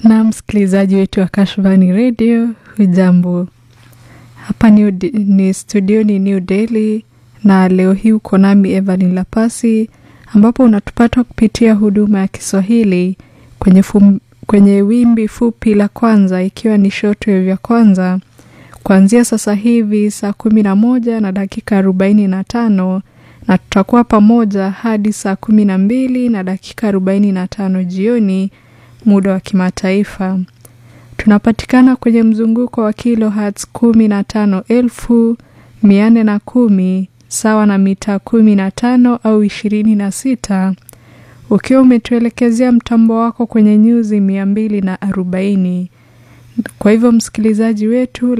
na msikilizaji wetu wa Kashfani Radio, hujambo? Hapa ni, ni studio ni New Delhi, na leo hii uko nami Evelyn Lapasi, ambapo unatupata kupitia huduma ya Kiswahili kwenye, fum, kwenye wimbi fupi la kwanza, ikiwa ni shortwave ya kwanza kuanzia sasa hivi saa kumi na moja na dakika arobaini na tano na tutakuwa pamoja hadi saa kumi na mbili na dakika arobaini na tano jioni muda wa kimataifa. Tunapatikana kwenye mzunguko wa kilohertz kumi na tano elfu mia nne na kumi sawa na mita kumi na tano au ishirini na sita ukiwa umetuelekezea mtambo wako kwenye nyuzi mia mbili na arobaini. Kwa hivyo msikilizaji wetu